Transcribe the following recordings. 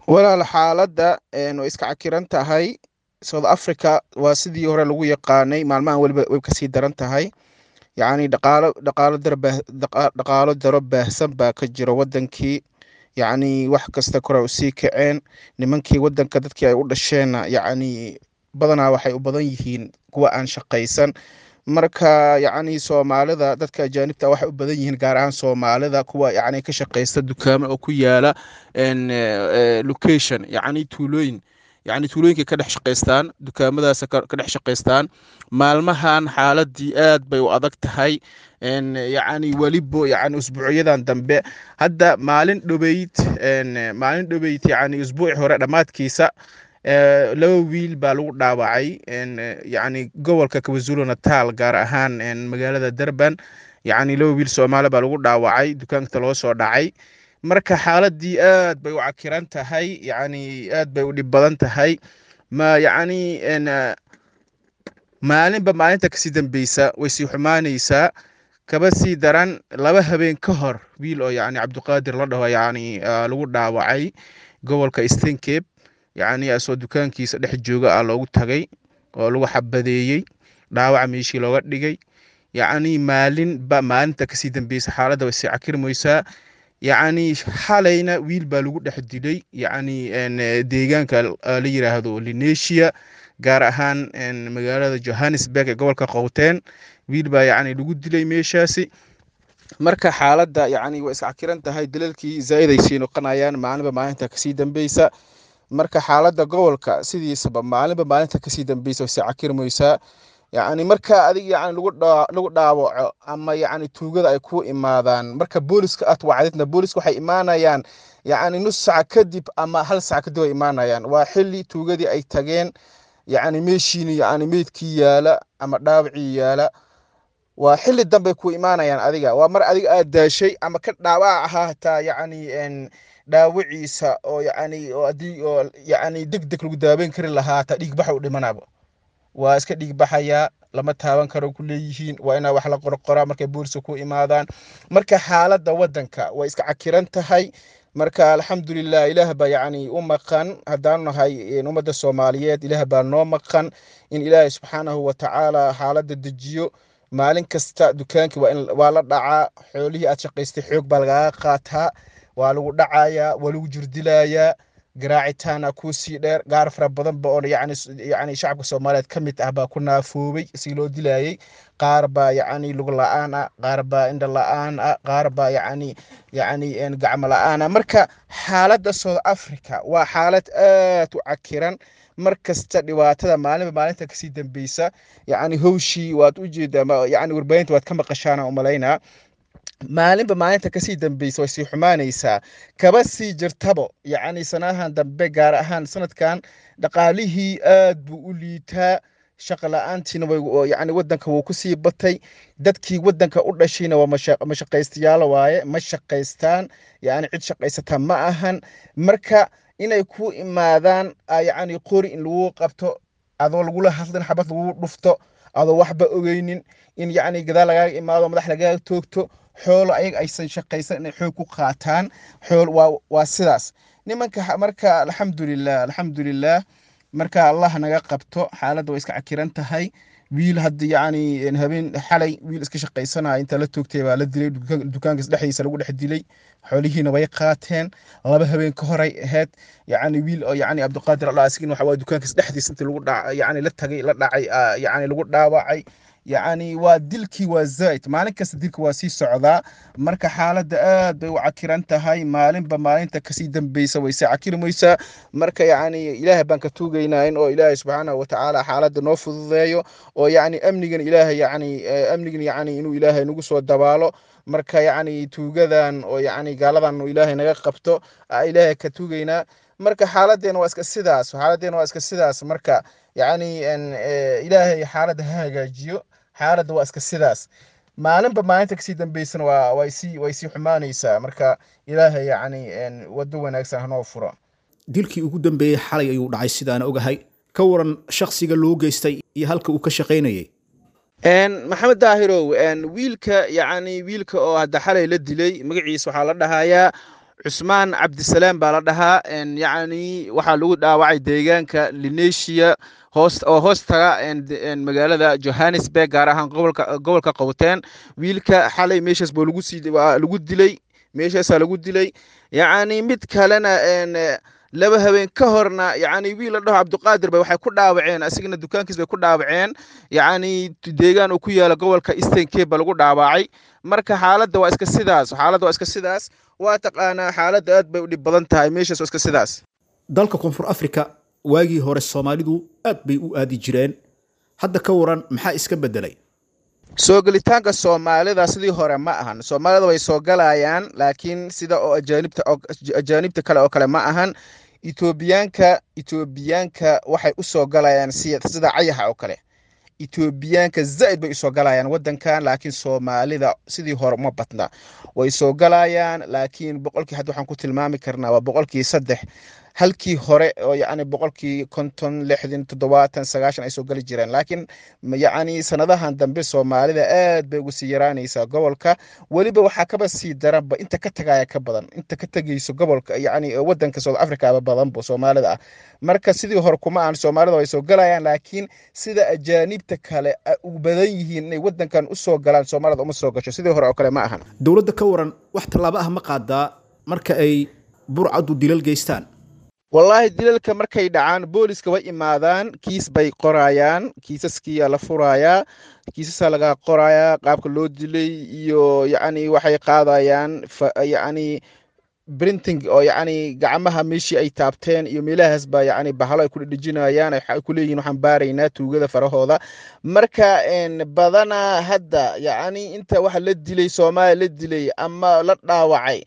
walaal xaaladda way iska cakiran tahay south africa waa sidii hore lagu yaqaanay maalmahan weliba way kasii daran tahay yacni dhaqaalo dhaqaalo darba dhaqaalo daro baahsan baa ka jira wadankii yacni wax kasta kore usii kaceen nimankii wadanka dadkii ay u dhasheenna yacni badanaa waxay u badan yihiin kuwa aan shaqaysan marka yacni soomaalida dadka ajaanibta waxay u badan yihiin gaar ahaan soomaalida kuwa yacni ka shaqaysta dukaamo oo ku yaala location yacni tuulooyin yacni tuulooyinkay ka dhex shaqaystaan dukaamadaas ka dhex shaqaystaan maalmahan xaaladii aad bay u adag tahay yacni welibo yacni usbuucyadan dambe hadda maalin dhobeyd maalin dhobeyd yacni usbuuci hore dhammaadkiisa laba wiil baa lagu dhaawacay yacni gobolka kwazulu natal gaar ahaan magaalada durban yacni laba wiil soomaali baa lagu dhaawacay dukaanka loo soo dhacay marka xaaladii aad bay u cakiran tahay yacni aad bay u dhib badan tahay ma yacni maalinba maalinta kasii dambeysa way sii xumaanaysaa kaba sii daran laba habeen ka hor wiil oo yacni cabdiqaadir la dhaho yacni lagu dhaawacay gobolka eastern cape yacni asoo dukaankiisa dhex jooga ah loogu tagay oo lagu xabadeeyey dhaawaca meeshii looga dhigay yacni maalinba maalinta kasii dambeysa xaaladda way sii cakirmaysaa yacni xalayna wiil baa lagu dhex dilay yacni deegaanka la yiraahdo linesia gaar ahaan magaalada johannesburg ee gobolka qowteen wiil baa yacni lagu dilay meeshaasi marka xaaladda yacni way iscakiran tahay dalalkii zaa'id ay sii noqonayaan maalinba maalinta kasii dambeysa marka xaaladda gobolka sidiisaba maalinba maalinta kasii dambeysa way sii cakirmaysaa yacni marka adig yacni lagu lagu dhaawaco ama yacni tuugada ay ku imaadaan marka booliska aad wacdidna booliska waxay imaanayaan yacni nus sac kadib ama hal sac kadib ay imaanayaan waa xili tuugadii ay tageen yacni meeshiini yacni meydkii yaala ama dhaawacii yaala waa xili dambey ku imaanayaan adiga waa mar adiga aad daashay ama ka dhaawac ahaa hataa yacni dhaawaciisa oo yacni oo haddii oo yacni deg deg lagu daaweyn kari lahaa hataa dhiig baxa u dhimanaba waa iska dhiig baxayaa lama taaban karo ku leeyihiin waa inaa wax la qorqoraa markay booliska ku imaadaan marka xaaladda waddanka way iska cakiran tahay marka alxamdulilah ilaah baa yacni u maqan haddaanu nahay ummadda soomaaliyeed ilaah baa noo maqan in ilaahay subxaanahu watacaala xaaladda dejiyo maalin kasta dukaankii waa in waa la dhacaa xoolihii aad shaqaystay xoog baa lagaaga qaataa waa lagu dhacayaa waa lagu jirdilayaa garaacitaana kuu sii dheer gaar fara badanba oo yacni yacni shacabka soomaaliyeed ka mid ah baa ku naafoobay si loo dilayay qaar baa yacni lug la-aan ah qaar baa indha la-aan ah qaar baa yacni yacni gacmo la-aan ah marka xaaladda south africa waa xaalad aad u cakiran mar kasta dhibaatada maalinba maalinta kasii dambeysa yacni howshii waad u jeedaa yacni warbaahinta waad ka maqashaan aan umalaynaa maalinba maalinta kasii dambeysa way sii xumaanaysaa kaba sii jirtabo yacni sanahan dambe gaar ahaan sanadkan dhaqaalihii aad buu u liitaa shaqa la-aantiina yani wadanka wuu kusii batay dadkii wadanka u dhashayna waa mashaqaystayaalo waaye ma shaqaystaan yani cid shaqaysata ma ahan marka inay ku imaadaan yacni qori in lagu qabto adoo lagula hadlin xabad lagu dhufto adoo waxba ogeynin in yacni gadaal lagaaga imaado madax lagaaga toogto xoolo ayaga aysan shaqaysan inay xoog ku qaataan xool waa waa sidaas nimanka marka alxamdulilah alxamdulilah marka allah naga qabto xaaladda way iska cakiran tahay wiil hadda yacni habeen xalay wiil iska shaqaysanaya inta la toogtay baa la dilay dukaankas dhexdiisa lagu dhex dilay xoolihiina way qaateen laba habeen ka horay ahayd yacni wiil oo yacni cabdiqaadir allah asigin waxa waa dukaankas dhexdiisa intii lagu dhac yacni la tagay la dhacay yacni lagu dhaawacay yacni waa dilkii waa zaa'id maalin kasta dilka waa sii socdaa marka xaaladda aad bay u cakiran tahay maalinba maalinta kasii dambeysa way sii cakirmaysaa marka yacni ilaahay baan ka tuugaynaa in oo ilaahay subxaanahu watacaala xaaladda noo fududeeyo oo yacni amnigan ilaahay yacni amnigan yacni inuu ilaahay nagu soo dabaalo marka yacni tuugadan oo yacni gaaladan ilaahay naga qabto ilaahay ka tuugaynaa marka xaaladdeena waa iska sidaas xaaladdeena waa iska sidaas marka yacni ilaahay xaaladda ha hagaajiyo xaaladda waa iska sidaas maalinba maalinta kasii dambeysana waa way sii way sii xumaanaysaa marka ilaahay yacni waddo wanaagsan hanoo furo dilkii ugu dambeeyey xalay ayuu dhacay sidaana ogahay ka waran shakhsiga loo geystay iyo halka uu ka shaqaynayay maxamed daahirow wiilka yacni wiilka oo hadda xalay la dilay magaciisa waxaa la dhahayaa cusmaan cabdisalaam baa la dhahaa yacni waxaa lagu dhaawacay deegaanka linesia hoos oo hoos taga magaalada johannesburg gaar ahaan gobolka gobolka qowteen wiilka xalay meeshaas buu lagu sii lagu dilay meeshaasaa lagu dilay yacni mid kalena laba habeen ka horna yacni wiil la dhaho cabdiqaadir bay waxay ku dhaawaceen asigana dukaankiis bay ku dhaawaceen yacni deegaan uu ku yaala gobolka eastern cape ba lagu dhaawacay marka xaaladda waa iska sidaas xaaladda waa iska sidaas waa taqaanaa xaaladda aad bay u dhib badan tahay meeshaas waa iska sidaas dalka koonfur africa waagii hore soomaalidu aad bay u aadi jireen hadda ka waran maxaa iska beddelay soo gelitaanka soomaalida sidii hore ma ahan soomaalida way soo galayaan laakiin sida oo ajaanibta ajaanibta kale oo kale ma ahan etoobiyaanka etoobiyaanka waxay u soo galayaan sida cayaxa oo kale etoobiyaanka zaid bay usoo galayaan wadankan laakiin soomaalida sidii hore uma badna way soo galayaan laakiin boqolkii hadda waxaan ku tilmaami karnaa waa boqolkii saddex halkii hore oo yacni boqolkii konton lixdan toddobaatan sagaashan ay soo gali jireen laakiin yacni sanadahan dambe soomaalida aad bay ugu sii yaraanaysaa gobolka weliba waxaa kaba sii daranba inta ka tagaya ka badan inta ka tegayso gobolka yacni wadanka south africa aba badanba soomaalida ah marka sidii hore kuma aan soomaalida way soo galayaan laakiin sida ajaanibta kale u badan yihiin inay wadankan usoo galaan soomaalida uma soo gasho sidii hore oo kale ma ahan dowladda ka waran wax tallaabo ah ma qaadaa marka ay burcaddu dilal geystaan wallaahi dilalka markay dhacaan booliska way imaadaan kiis bay qorayaan kiisaskiyaa la furayaa kiisasaa laga qorayaa qaabka loo dilay iyo yacni waxay qaadayaan yacni printing oo yacni gacmaha meeshii ay taabteen iyo meelahaas baa yacni bahalo ay ku dhedhejinayaan ay ku leeyihin waxaan baaraynaa tuugada farahooda marka badanaa hadda yacni inta waxa la dilay soomaaliya la dilay ama la dhaawacay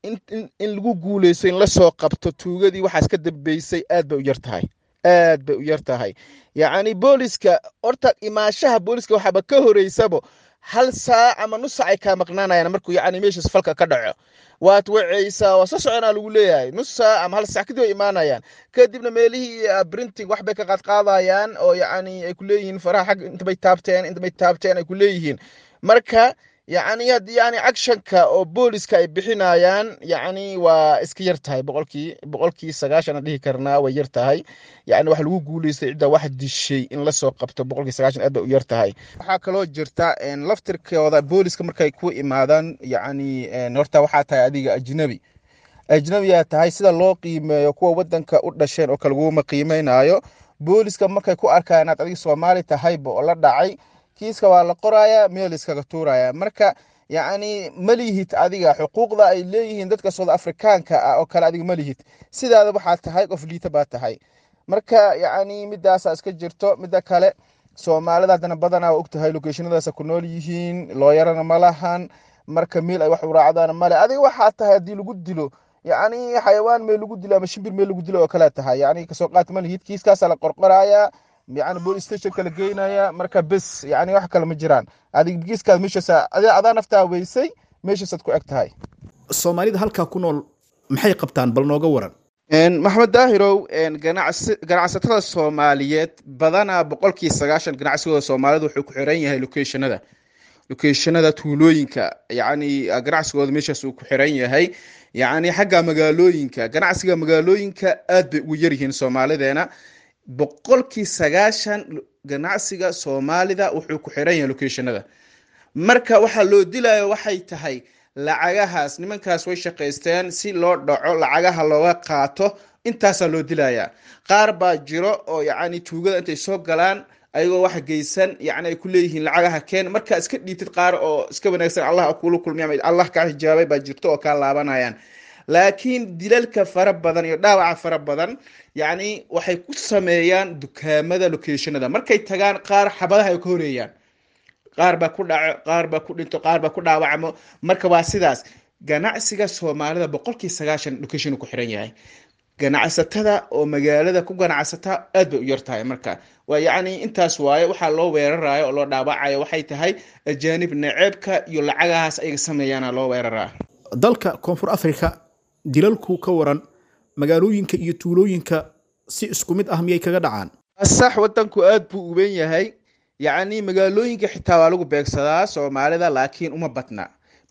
in lagu guuleysto in lasoo qabto tuugadii waxaas ka dambeysay aad bay u yar tahay aad bay u yar tahay yacni booliska horta imaashaha booliska waxaaba ka horeysabo hal saac ama nus saac ay kaa maqnaanayaan markuu yacni meeshaas falka ka dhaco waad wacaysaa waa soo soconaa lagu leeyahay nus saac ama hal saac kadib ay imaanayaan kadibna meelihii printing wax bay ka qaadqaadayaan oo yacni ay ku leeyihiin faraha xag intabay taabteen intabay taabteen ay ku leeyihiin marka yacni yani actionka oo booliska ay bixinayaan yacni waa iska yar tahay boqolkii boqolkii sagaashan aan dhihi karnaa way yar tahay yacni waxa lagu guuleystay cidda wax dishay in lasoo qabto boqolkii sagaashan aad bay u yar tahay waxaa kaloo jirta laftirkooda booliska markay ku imaadaan yacni horta waxaa tahay adiga ajnabi ajnabiyaa tahay sida loo qiimeeyo kuwa wadanka u dhasheen oo kale laguma qiimeynayo booliska markay ku arkaan inaad adiga soomaali tahayba oo la dhacay kiiska waa la qoraya meel iskaga tuuraya marka yacni ma lihid adiga xuquuqda ay leeyihiin dadka south afrikaanka ah oo kale adiga ma lihid sidaada waxaa tahay qof liita baa tahay marka yacni midaasaa iska jirto midda kale soomaalida haddana badanaa waa ogtahay locationadaasa ku nool yihiin looyarana ma lahan marka meel ay wax u raacdaan male adiga waxaa tahay haddii lagu dilo yacni xayawaan meel lagu dilo ama shimbir meel lagu dilo oo kale tahay yacni kasoo qaat ma lihid kiiskaasaa la qorqorayaa yani police stationka la geynaya marka bes yani wax kale ma jiraan adig giiskaad meeshaas adaa naftaa weysay meeshaasaad ku eg tahay soomaalida halkaa ku nool maxay qabtaan bal nooga waran maxamed daahirow ganacsatada soomaaliyeed badanaa boqolkii sagaashan ganacsigooda soomaalida wuxuu ku xiran yahay locationada locationada tuulooyinka yani ganacsigooda meeshaas uu ku xiran yahay yani xagga magaalooyinka ganacsiga magaalooyinka aad bay ugu yaryihiin soomaalideena boqolkii sagaashan ganacsiga soomaalida wuxuu ku xiran yahay locationada marka waxaa loo dilayo waxay tahay lacagahaas nimankaas way shaqaysteen si loo dhaco lacagaha looga qaato intaasaa loo dilayaa qaar baa jiro oo yacni tuugada intay soo galaan ayagoo wax geysan yacni ay ku leeyihiin lacagaha keen markaa iska dhiitid qaar oo iska wanaagsan allah kula kulmiy ama allah kaa hijaabay baa jirto oo kaa laabanayaan laakiin dilalka fara badan iyo dhaawaca fara badan yacni waxay ku sameeyaan dukaamada locationada markay tagaan qaar xabadaha ay ka horeeyaan qaar baa ku dhaco qaar baa ku dhinto qaar baa ku dhaawacmo marka waa sidaas ganacsiga soomaalida boqolkii sagaashan location ku xiran yahay ganacsatada oo magaalada ku ganacsata aad bay u yar tahay marka waa yacni intaas waaye waxaa loo weerarayo oo loo dhaawacayo waxay tahay ajaanib naceebka iyo lacagahaas ayaga sameeyaana loo weeraraa dalka koonfur africa dilalku ka waran magaalooyinka iyo tuulooyinka si isku mid ah miyay kaga dhacaan sax wadanku aad buu uban yahay yacni magaalooyinka xitaa waa lagu beegsadaa soomaalida laakiin uma badna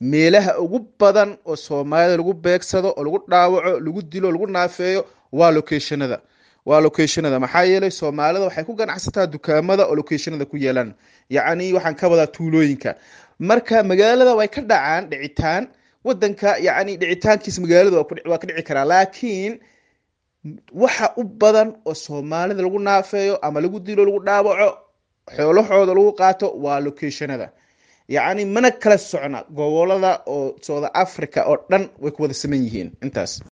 meelaha ugu badan oo soomaalida lagu beegsado oo lagu dhaawaco lagu dilo lagu naafeeyo waa locationada waa locationada maxaa yeelay soomaalida waxay ku ganacsataa dukaamada oo locationada ku yeelaan yacni waxaan ka wadaa tuulooyinka marka magaalada way ka dhacaan dhicitaan wadanka yacni dhicitaankiisa magaalada waa ka dhici karaa laakiin waxa u badan oo soomaalida lagu naafeeyo ama lagu dilo lagu dhaawaco xoolahooda lagu qaato waa locationada yacni mana kala socna gobolada oo south africa oo dhan way ku wada saman yihiin intaas